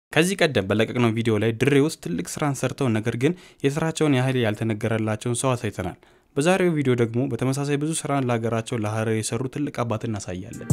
ከዚህ ቀደም በለቀቅነው ቪዲዮ ላይ ድሬ ውስጥ ትልቅ ስራን ሰርተው ነገር ግን የስራቸውን ያህል ያልተነገረላቸውን ሰው አሳይተናል። በዛሬው ቪዲዮ ደግሞ በተመሳሳይ ብዙ ስራን ለሀገራቸው ለሀረር የሰሩ ትልቅ አባት እናሳያለን።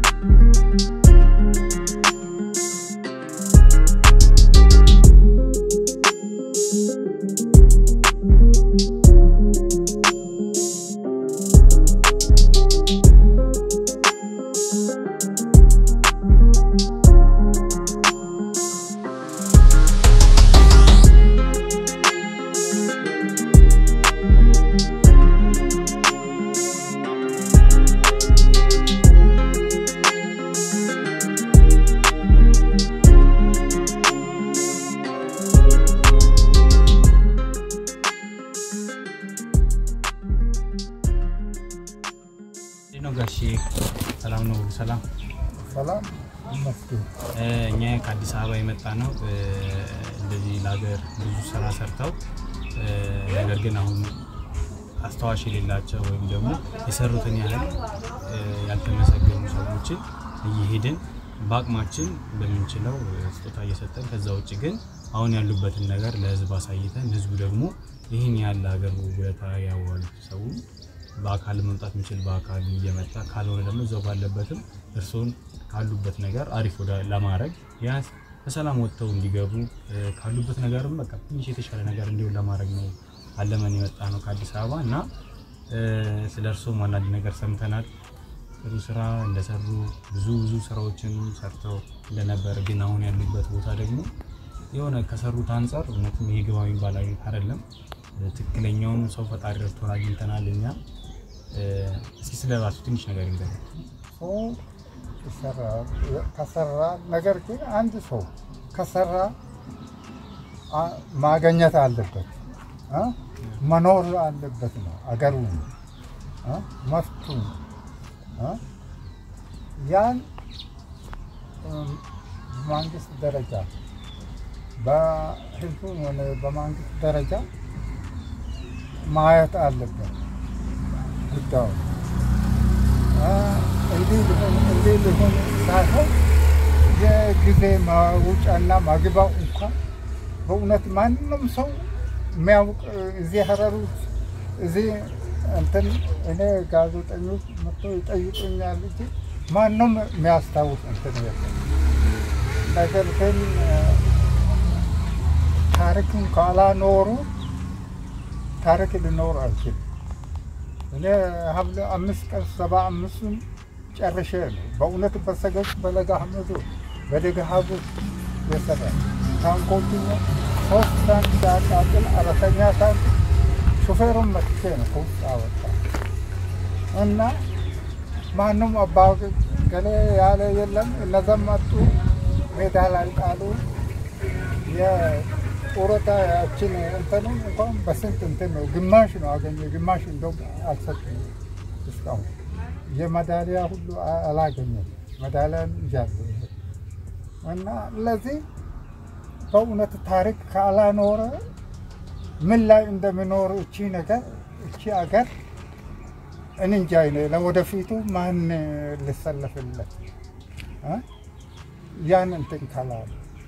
ነው ጋሼ ሰላም ነው? ሁሉ ሰላም ሰላም ይመስገን። እኛ ከአዲስ አበባ የመጣ ነው። እንደዚህ ለሀገር ብዙ ስራ ሰርተው ነገር ግን አሁን አስታዋሽ የሌላቸው ወይም ደግሞ የሰሩትን ያህል ያልተመሰገኑ ሰዎችን እየሄድን በአቅማችን በምንችለው ስጦታ እየሰጠን ከዛ ውጭ ግን አሁን ያሉበትን ነገር ለህዝብ አሳይተን ህዝቡ ደግሞ ይህን ያህል ለሀገር ውለታ ያዋሉት ሰው በአካል መምጣት የሚችል በአካል እየመጣ ካልሆነ ደግሞ እዛው ባለበትም እርስዎን ካሉበት ነገር አሪፍ ወደ ለማድረግ ቢያንስ በሰላም ወጥተው እንዲገቡ ካሉበት ነገርም በቃ ትንሽ የተሻለ ነገር እንዲሆን ለማድረግ ነው አለመን የመጣ ነው ከአዲስ አበባ እና ስለ እርስዎም አንዳንድ ነገር ሰምተናል። ጥሩ ስራ እንደሰሩ ብዙ ብዙ ስራዎችን ሰርተው እንደነበር ግን አሁን ያሉበት ቦታ ደግሞ የሆነ ከሰሩት አንጻር እውነትም ይሄ ግባ የሚባል አይደለም። ትክክለኛውን ሰው ፈጣሪ ረድቶን አግኝተናል እኛ። እስኪ ስለ ራሱ ትንሽ ነገር ይንገር። ሰው ይሰራል ከሰራ ነገር ግን አንድ ሰው ከሰራ አ- ማገኘት አለበት አ? መኖር አለበት ነው አገሩ አ? መፍቱ አ? ያን እም፣ በመንግስት ደረጃ በህዝቡ ሆነ በመንግስት ደረጃ ማየት አለበት ጉዳዩ አ፣ እንዲህ ሊሆን እንዲህ ሊሆን ሳይሆን የጊዜ ማውጫና ማግባው እንኳን በእውነት ማንም ሰው የሚያውቅ እዚህ ሀረር ውስጥ እዚህ እንትን እኔ ጋዜጠኞች መጥቶ ይጠይቁኛል እንጂ ማንም የሚያስታውስ እንትን የለም። ነገር ግን አ፣ ታሪክን ካላኖሩ ታሪክ ሊኖር አይችልም። እኔ ሀብለ አምስት ቀን ሰባ አምስቱን ጨርሼ ነው በእውነት በሰገድ በለጋ ሐመዱ በደገሃቡ የሰራ ታንኮቹ ሶስት ታንክ ሲያቃጥል አራተኛ ታንክ ሹፌሩን መጥቼ ነው ከውስጥ አወጣ እና ማንም አባ ገሌ ያለ የለም። እነዛም መጡ ሜዳ ላይ ጣሉ። የጡረታ ያችን እንትኑን እንኳን በስንት እንትን ነው ግማሽ ነው አገኘ ግማሽ እንደውም አልሰጡም እስካሁን የመዳሊያ ሁሉ አ- አላገኘም። መዳሊያን ይዣለሁ እና ለዚህ በእውነት ታሪክ ካላኖረ ምን ላይ እንደሚኖር እቺ ነገር እቺ አገር እንንጃ እኔ ለወደፊቱ ማን ልሰለፍለት እ? ያን እንትን ካላለ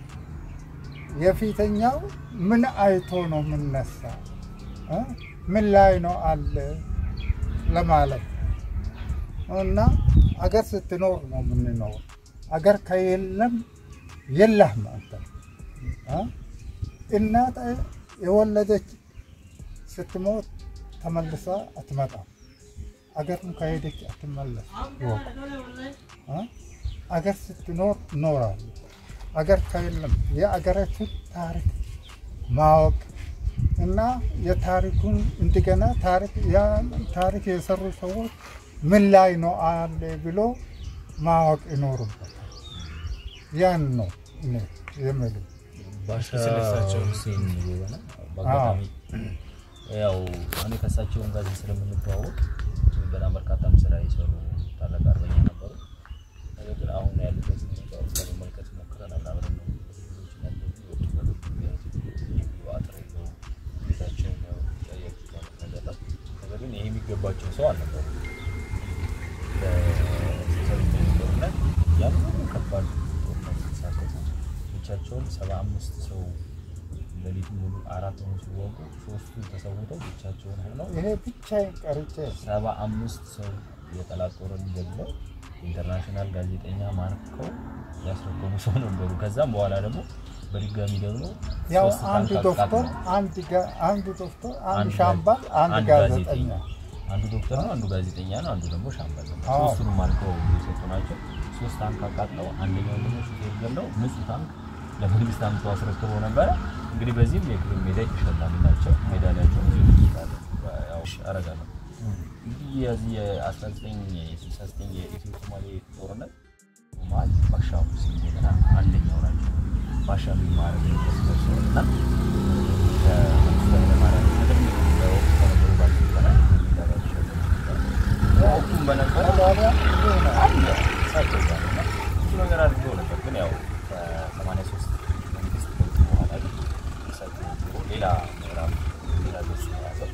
የፊተኛው ምን አይቶ ነው የምነሳ እ? ምን ላይ ነው አለ ለማለት እና አገር ስትኖር ነው የምንኖር። አገር ከየለም የለህም አንተ እ? እናት የወለደች ስትሞት ተመልሳ አትመጣም። አገርም ከሄደች አትመለስ። ይወቅ እ? አገር ስትኖር እኖራለሁ። አገር ከየለም የአገራችን ታሪክ ማወቅ እና የታሪኩን እንደገና ታሪክ ያን ታሪክ የሰሩ ሰዎች ምን ላይ ነው አለ ብሎ ማወቅ ይኖርበታል። ያን ነው እኔ የምልህ። ባሻ ስለሳቸው ሁሴን የሆነ በአጋጣሚ ያው እኔ ከእሳቸውን ጋር ስለምንተዋወቅ በጣም በርካታ ስራ የሰሩ ታላቅ አርበኛ ነበሩ። ነገር ግን አሁን ያሉበት ሁኔታ ለመመልከት ሞክረናል። አብረን ነው ልጆች ነበሩ የወጡበት ምክንያት ግቢው አጥር የለውም። ቤታቸውን ያው ያያችሁት አይነት ነገር ነው። ነገር ግን ይሄ የሚገባቸው ሰው አልነበሩ ለሰው ጦርነት ያን ሁሉ ከባድ ጦርነት ሲሳተፉ ብቻቸውን ሰባ አምስት ሰው ሌሊት ሙሉ አራት ሆኖ ሲወጉ ሶስቱ ተሰውተው ብቻቸውን ሆነው ይሄ ብቻዬን ቀርቼ ሰባ አምስት ሰው የጠላት ጦርን ገድለው ኢንተርናሽናል ጋዜጠኛ ማርከው ያስረከቡ ሰው ነበሩ። ከዛም በኋላ ደግሞ በድጋሚ ደግሞ ያው ሶስት አንድ ታንክ ዶክተር አቃጥለው አንድ ጋ- አንድ ዶክተር አንድ አንድ ሻምባል አንድ አንድ ጋዜጠኛ አንዱ ዶክተር ነው፣ አንዱ ጋዜጠኛ ነው፣ አንዱ ደግሞ ሻምበል ነው። አዎ። ሶስቱንም አልከው የሰጡ ናቸው። ሶስት ታንክ አቃጥለው አንደኛው ደግሞ ሹፌር ገለው ንጹህ ታንክ ለመንግስት አምጥተው አስረክበው ነበረ። እንግዲህ በዚህም የክብር ሜዳይ ተሸላሚ ናቸው። ሜዳሊያቸው ብዙ ይችላል። ያው አረጋለሁ እንግዲህ የዚህ የ1969 የኢትዮ ሶማሌ ጦርነት ማል ባሻ ሁሴን ገና አንደኛው ናቸው። ባሻ የሚማረግ ደርሰው እና ከመንግስቱ ኃይለማርያም ቀደም በወቅቱ ከነበሩ ባለስልጣናት ሜዳሊያ ተሸልመው ነበር። በወቅቱም በነበረ ታዲያ እንዲህ ነው። አለ እሳቸው ጋር እና ብዙ ነገር አድርገው ነበር። ግን ያው ከ83 መንግስት ለውጥ በኋላ ግን እሳቸው ቢሮ ሌላ ምዕራፍ ሌላ ገጽ ነው የያዘው።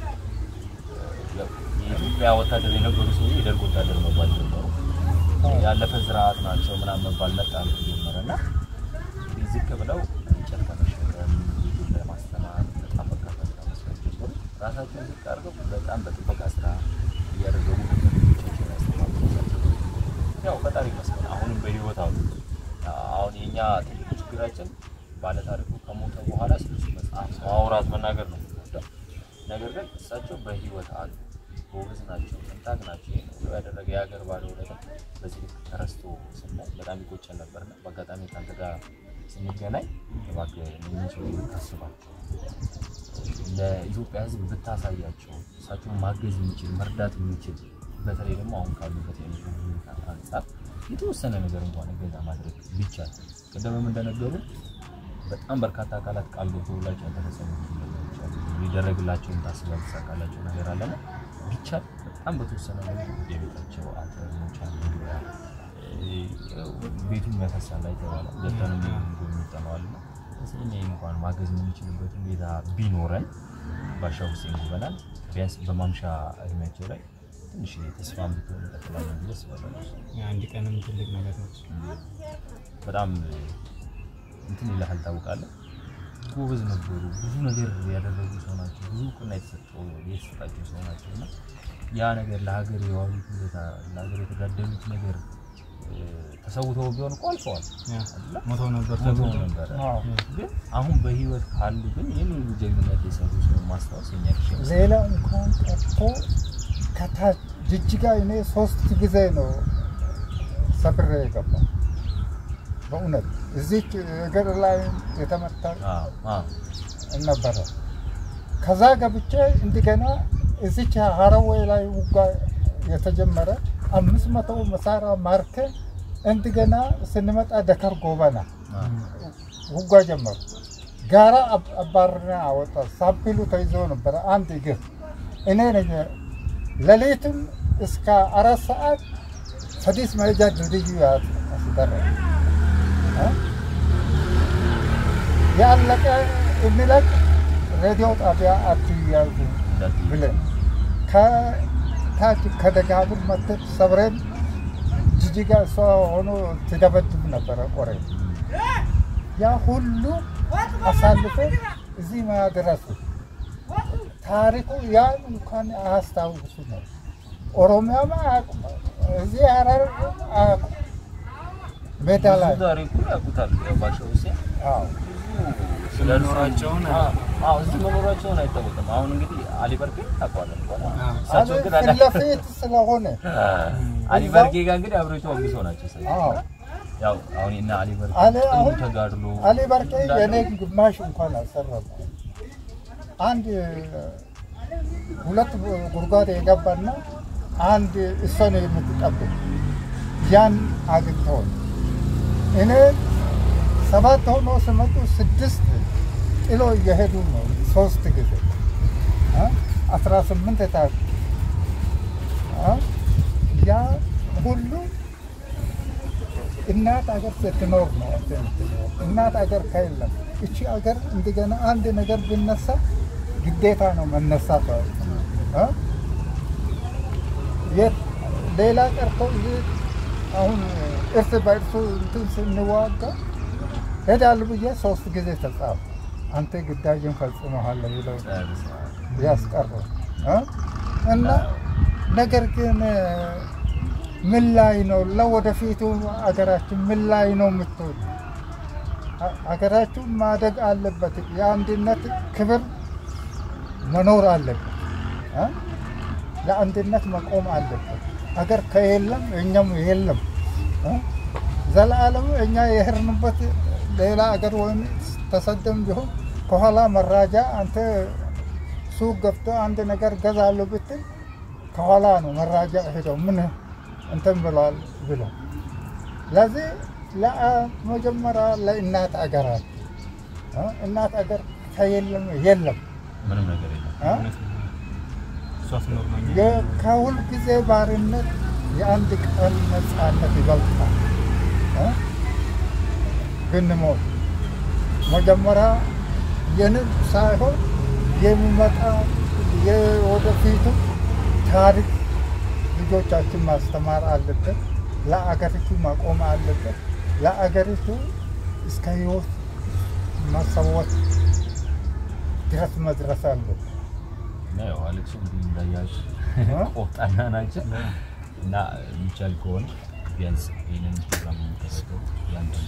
ያው የኢትዮጵያ ወታደር የነበሩ ሰው የደርግ ወታደር መባል ጀመሩ። ያለፈ ስርዓት ናቸው ምናምን መባል መጣ ጀመረ እና እንግዲህ ዝቅ ብለው እንጨት ከመሸከም ልጁን ለማስተማር በጣም በርካታ ስራ መስራት ጀመሩ። ራሳቸውን ዝቅ አድርገው በጣም በጥበቃ ስራ እያደረጉ ልጆቻቸውን ያስተማሩ ናቸው። ያው ፈጣሪ ይመስገን አሁንም በህይወት አሉ። አሁን የኛ ትልቁ ችግራችን ባለታሪኩ ከሞተ በኋላ ስለሱ መጽሐፍ ማውራት መናገር ነው የምንወደው። ነገር ግን እሳቸው በህይወት አሉ። ጎበዝ ናቸው፣ ጥንታግ ናቸው። ይሄን ሁሉ ያደረገ የሀገር ባለውለታ በዚህ ልክ ተረስቶ ስናይ በጣም ይቆጨን ነበርና በአጋጣሚ ከአንተ ጋር ስንገናኝ እባክህ እነኝህን ሰዎች ብታስባቸው ለኢትዮጵያ ሕዝብ ብታሳያቸው እሳቸውን ማገዝ የሚችል መርዳት የሚችል በተለይ ደግሞ አሁን ካሉበት የኑሮ ሁኔታ አንጻር የተወሰነ ነገር እንኳን እገዛ ማድረግ ቢቻል ቅድምም እንደነገሩ በጣም በርካታ አካላት ቃል ገብተውላቸው ያልተፈጸሙ ብዙ ነገሮች አሉ። ሊደረግላቸውን ታስበው ያልተሳካላቸው ነገር አለና ቢቻል በጣም በተወሰነ ነገር የቤታቸው አፈር መውጫ መግቢያ ቤቱን ያፈሳል አይተባለ ገብተን የሚጠነዋል ና ስለኛ እንኳን ማገዝ የምንችልበት ሁኔታ ቢኖረን ባሻ ሁሴን ጉበናል ቢያንስ በማምሻ እድሜያቸው ላይ ትንሽ ተስፋ ብትሆን እንቀጥላለን ብዬ አስባለሁ። የአንድ ቀንም ትልቅ ነገር ነች። በጣም እንትን ይልሃል ታውቃለህ። ጎበዝ ነበሩ። ብዙ ነገር ያደረጉ ሰው ናቸው። ብዙ እውቅና የተሰጠው የተሰጣቸው ሰው ናቸው እና ያ ነገር ለሀገር የዋሉት ውለታ ለሀገር የተጋደሉት ነገር እ፣ ተሰውተው ቢሆን እኮ አልፈዋል ያ አይደለ? ሞተው ነበር ሞተው ተብሎ ነበረ። አዎ። ግን አሁን በህይወት ካሉ ግን ይህን ሁሉ ጀግንነት የሰሩ ሰው ማስታወስ የኛ ድርሻ ይመስላል። ሌላ እንኳን ቀርቶ ከታች ጅጅጋ እኔ ሶስት ጊዜ ነው ሰብሬ የገባው። በእውነት እዚህ እግር ላይ የተመታ አዎ፣ አዎ። ነበረ። ከዛ ገብቼ እንደገና እዚች ሀረዌ ላይ ውጋ የተጀመረ አምስት መቶ መሳሪያ ማርከ እንደገና ስንመጣ ደከር ጎበና ውጋ ጀመሩ። ጋራ አብ- አባርና አወጣ። ሳምፕሉ ተይዞ ነበረ አንድ እግር እኔ ነኝ። ሌሊትም እስከ አራት ሰዓት ፈዲስ መሄጃ ድልድዩ ያስደረገ እ? ያለቀ የሚለቅ ሬዲዮ ጣቢያ አትያዙ እንዳትዪ። ብለን ከታች ከደጋቡር መተት ሰብረን ጅጅጋ እሷ ሆኖ ትደበድብ ነበረ ቆሬ ያ ሁሉ አሳልፈ እዚህ ማድረሱ ታሪኩ ያን እንኳን አያስታውሱ ነው። ኦሮሚያማ አያውቁም፣ እዚህ ሀረር አያውቁም። ሜዳ ላይ ብዙ ታሪኩን ያውቁታል። ያው ባሻ ሁሴን አዎ ስለ መኖራቸውን አዎ፣ አዎ፣ እዚህ መኖራቸውን አይታወቅም። አሁን እንግዲህ አሊ በርጌ ታውቀዋለህ እንኳን አዎ። እሳቸው ግን ፊት ለፊት ስለሆነ አሊ በርጌ ጋር እንግዲህ አብረው የተዋጉ ሰው ናቸው። እሳቸው። አዎ ያው አሁን እና አሊ በርጌ አሊ ጥሩ አሁን ተጋድሎ አሊ በርቄ እንዳለው የኔ ግማሽ እንኳን አልሰራም። አንድ ሁለት ጉድጓድ የገባና አንድ እሷን የምትጠብቅ ያን አግኝተውን እኔ ሰባት ሆኖ ስመጡ ስድስት ጥሎ እየሄዱ ነው። ሶስት ጊዜ እ አስራ ስምንት የታች እ ያ ሁሉ እናት አገር ስትኖር ነው እንትን የምትኖር። እናት አገር ከየለም እቺ አገር እንደገና አንድ ነገር ቢነሳ ግዴታ ነው መነሳት እ? የት ሌላ ቀርቶ ይህ አሁን እርስ በእርሱ እንትን ስንዋጋ ሄዳለሁ ብዬ ሶስት ጊዜ ተጻፉ። አንተ ግዳጅን ፈጽመሃል ብለው ያስቀሩ እ? እና ነገር ግን ምን ላይ ነው ለወደፊቱ አገራችን ምን ላይ ነው የምትሆን? አገራችን ማደግ አለበት። የአንድነት ክብር መኖር አለበት እ? ለአንድነት መቆም አለበት። አገር ከየለም እኛም የለም እ? ዘላለም እኛ የሄድንበት ሌላ አገር ወይም ተሰደም ቢሆን ከኋላ መራጃ አንተ ሱቅ ገብቶ አንድ ነገር ገዛለሁ ብትል ከኋላ ነው መራጃ ሄደው ምን እንትን ብለዋል ብለው ለዚህ ለመጀመሪያ ለእናት አገራት እ? እናት አገር ከየለም የለም ምንም ነገር የለም። እ? እውነት ነው። እሷ ትኖር ነው እኛ የ- ከሁል ጊዜ ባርነት የአንድ ቀን ነፃነት ይበልጣል እ? ብንሞት መጀመሪያ የንብ ሳይሆን የሚመጣ የወደፊቱ ታሪክ ልጆቻችን ማስተማር አለበት። ለአገሪቱ መቆም አለበት። ለአገሪቱ እስከ ህይወት መሰወት ድረስ መድረስ አለበት። እና ያው አሌክሱ እንግዲህ እንዳያችሁ ቆፍጣና ናቸው እና የሚቻል ከሆነ ቢያንስ ይህንን ፕሮግራም የሚደረገው ያንዳንዱ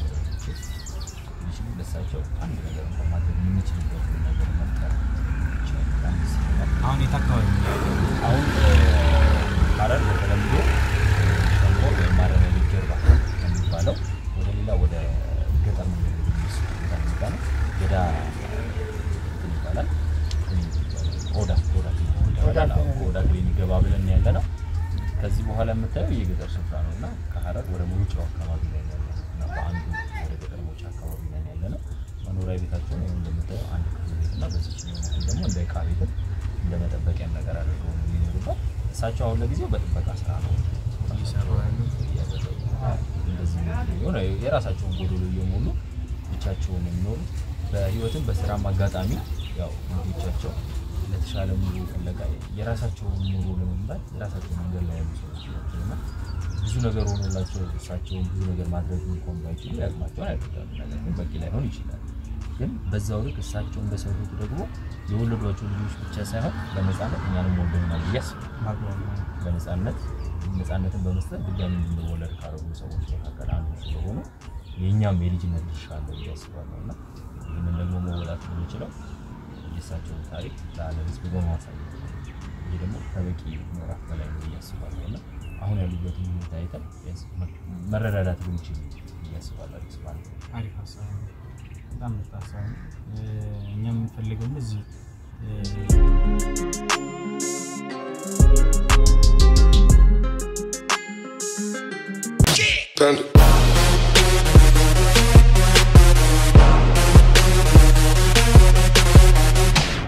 ሚችሉ ለሳቸው አንድ ነገር እንኳን ማድረግ የምንችልበት ነገር መፍጠር ይችላል። አንድ ሲሆናል አሁን የት አካባቢ ነው ያለው? አሁን ሀረር በተለምዶ ሸንኮር ወይም ማረሚያ ቤት ጀርባ የሚባለው ወደ ሌላ ወደ ገጠር መንገድ የሚወስድ ቦታ የሚባ ነው። ገዳ እንትን ይባላል። ክሊኒክ ይባላል። ኦዳ ኦዳ ክሊኒክ ይባላል። አዎ፣ ኦዳ ክሊኒክ ገባ ብለን ያለ ነው። ከዚህ በኋላ የምታየው የገጠር ስፍራ ነው እና ከሀረር ወደ መውጫው አካባቢ ላይ ያለ ነው እና በአንዱ ወደ ገጠር መውጫ አካባቢ ላይ ያለ ነው። መኖሪያ ቤታቸውን ይኸው እንደምታየው አንድ ክፍል ቤት እና በዚች በኩል ደግሞ እንደ እቃ ቤትም እንደ መጠበቂያ ነገር አድርገው ነው የሚኖሩበት። እሳቸው አሁን ለጊዜው በጥበቃ ስራ ነው እየሰሩ ያሉት። እያደረጉ እንደዚህ የሆነ የራሳቸውን ጎዶሎ እየሞሉ ብቻቸውን የሚኖሩ በህይወትም በስራም አጋጣሚ ያው ልጆቻቸው ለተሻለ ኑሮ ፍለጋ የራሳቸውን ኑሮ ለመምራት የራሳቸውን መንገድ ላይ ያሉ ሰዎች ናቸው እና ብዙ ነገር ሆኖላቸው እሳቸውን ብዙ ነገር ማድረግ እንኳን ባይችሉ ያቅማቸውን ያደርጋሉ። ነገር ግን በቂ ላይሆን ይችላል። ግን በዛው ልክ እሳቸው እንደሰሩት ደግሞ የወለዷቸው ልጆች ብቻ ሳይሆን በነፃነት እኛንም ወልደውናል ብዬ አስባለሁ። ማግባብ ነው። በነፃነት ነፃነትን በመስጠት ድጋሚ እንድንወለድ ካደረጉ ሰዎች መካከል አንዱ ስለሆኑ የእኛም የልጅነት ድርሻ አለ ብዬ አስባለሁ እና ይህንን ደግሞ መወጣት የምንችለው የእሳቸውን ታሪክ ለዓለም ሕዝብ በማሳየት ነው። ይህ ደግሞ ከበቂ ምዕራፍ በላይ ነው ብዬ አስባለሁ እና አሁን ያሉበትን ሁኔታ አይተን ቢያንስ መረዳዳት ብንችል ብዬ አስባለሁ። አዲስ ማለት ነው። አሪፍ ሀሳብ ነው። በጣም ምርጥ ሀሳብ ነው። እኛ የምንፈልገው እዚህ Panda.